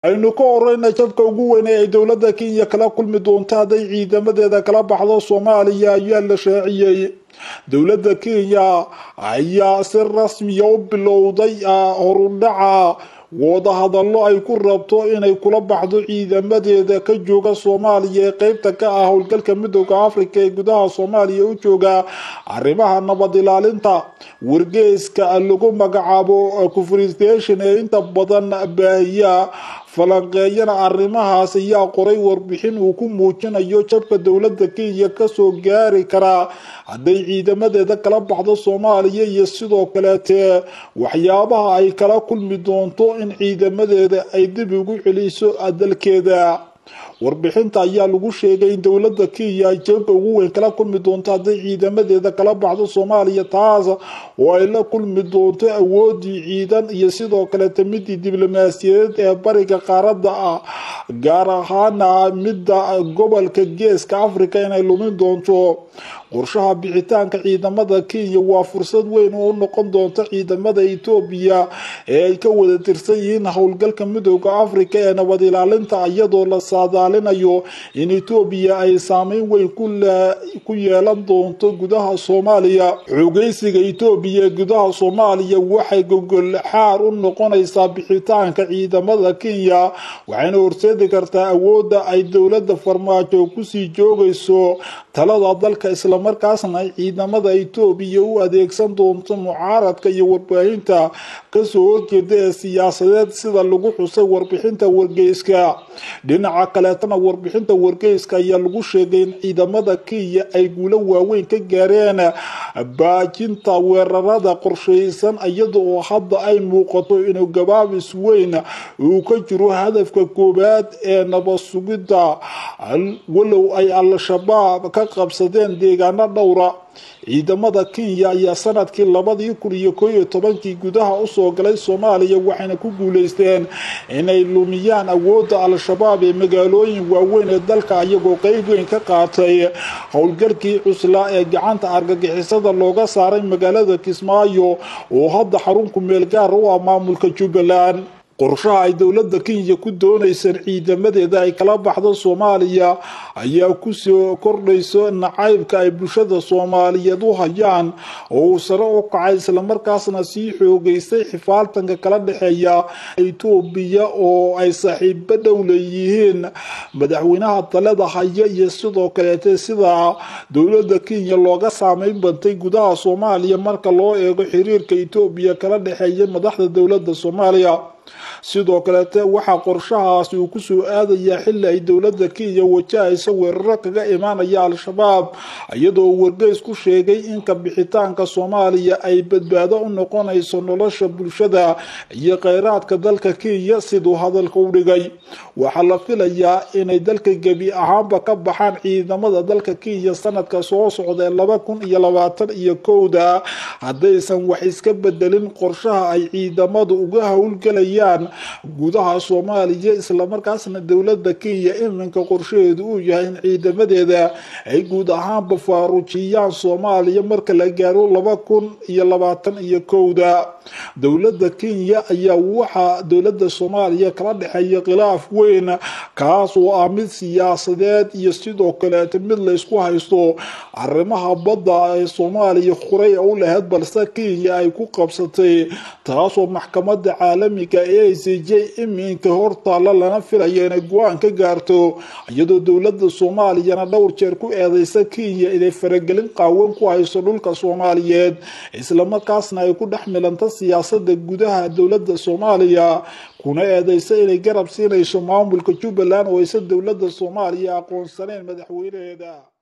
aynu ka horeyna jabka ugu weyn ee ay dowladda kenya kala kulmi doonto hadday ciidamadeeda kala baxdo soomaaliya ayaa la shaaciyey dowladda kenya ayaa si rasmiya u bilowday horudhaca wadahadallo ay ku rabto inay kula baxdo ciidamadeeda ka jooga soomaaliya ee qeybta ka ah howlgalka midooda africa ee gudaha soomaaliya u jooga arrimaha nabad ilaalinta wargeyska lagu magacaabo confristation ee inta badan baahiya falanqeeyana arrimahaas ayaa qoray warbixin uu ku muujinayo jabka dowladda kenya kasoo gaari karaa hadday ciidamadeeda kala baxdo soomaaliya iyo sidoo kaleete waxyaabaha ay kala kulmi doonto in ciidamadeeda ay dib ugu celiso dalkeeda warbixinta ayaa lagu sheegay in dowladda kenya ay jabka ugu weyn kala kulmi doonto hadday ciidamadeeda kala baxdo soomaaliya taas oo ay la kulmi doonto awoodii ciidan iyo sidoo kaleeta midii diblomaasiyadeed ee bariga qaaradda ah gaar ahaana midda gobolka geeska africa inay lumin doonto qorshaha bixitaanka ciidamada kenya waa fursad weyn oo u noqon doonta ciidamada etoobiya ee ay ka wada tirsan yihiin howlgalka midooda africa ee nabad ilaalinta iyadoo la saadaalinayo in etoobiya ay saameyn weyn ku yeelan doonto gudaha soomaaliya xoogeysiga etoobiya ee gudaha soomaaliya waxay gogol xaar u noqonaysaa bixitaanka ciidamada kenya waxayna horseedi kartaa awoodda ay dowladda farmaajo kusii joogayso talada dalka islamarkaasna ay ciidamada etoobiya u adeegsan doonto mucaaradka iyo warbaahinta kasoo horjeeda ee siyaasadeed sida lagu xusay warbixinta wargeyska dhinaca kaleetana warbixinta wargeyska ayaa lagu sheegay in ciidamada kenya ay guulo waaweyn ka gaareen baajinta weerarada qorsheysan iyada oo hadda ay muuqato inuu gabaabis weyn uu ka jiro hadafka koowaad ee nabad sugidda walow ay al-shabaab ka qabsadeen deegaano dhowra ciidamada kenya ayaa sanadkii labadii kun iyo koo iyo tobankii gudaha usoo galay soomaaliya waxayna ku guuleysteen inay lumiyaan awoodda al-shabaab ee magaalooyin waaweyn ee dalka iyagoo qeyb weyn ka qaatay howlgalkii cuslaa ee gacanta argagixisada looga saaray magaalada kismaayo oo hadda xarunku meel gaar u ah maamulka jubbaland qorshaha ay dowladda kenya ku dooneyseen ciidamadeeda ay kala baxdo soomaaliya ayaa kusoo kordhayso nacaybka ay bulshada soomaaliyeed u hayaan oo uu sare u kacay islamarkaasna sii xoogeystay xifaaltanka kala dhexeeya etoobiya oo ay saaxiibo dhow leeyihiin madaxweynaha talada haya iyo sidoo kaleete sida dowladda kenya looga saameyn bantay gudaha soomaaliya marka loo eego xiriirka etoobiya kala dhexeeya madaxda dowladda soomaaliya sidoo kaleete waxaa qorshahaasi uu kusoo aadayaa xili ay dowladda kenya wajahaysa weeraro kaga imaanaya al-shabaab iyadoo wargeys ku sheegay in kabixitaanka soomaaliya ay badbaado u noqonayso nolosha bulshada iyo kheyraadka dalka kenya siduu hadalka u dhigay waxaa la filayaa inay dalka gebi ahaanba ka baxaan ciidamada dalka kenya sanadka soo socda ee laba kun iyo labaatan iyo kowda haddaysan wax iska bedelin qorshaha ay ciidamadu uga howlgalayaan gudaha soomaaliya islamarkaasna dowladda kenya iminka qorshaheedu uu yahay in ciidamadeeda ay guud ahaanba faaruujiyaan soomaaliya marka la gaaro laba kun iyo labaatan iyo kowda dowladda kenya ayaa waxaa dowladda soomaaliya kala dhexeeya khilaaf weyn kaas oo ah mid siyaasadeed iyo sidoo kaleeta mid laysku haysto arrimaha badda ee soomaaliya horey u lahayd balse kenya ay ku qabsatay taasoo maxkamada caalamiga ee i c j iminka hortaalla lana filaya inay go-aan ka gaarto iyadoo dowladda soomaaliyana dhowr jeer ku eedeysa kenya inay faragelin qaawan ku hayso dhulka soomaaliyeed islamarkaasna ay ku dhex milanta siyaasada gudaha dowladda soomaaliya kuna eedeysa inay garab siinayso maamulka jubbaland oo aysan dowladda soomaaliya aqoonsaneyn madaxweynaheeda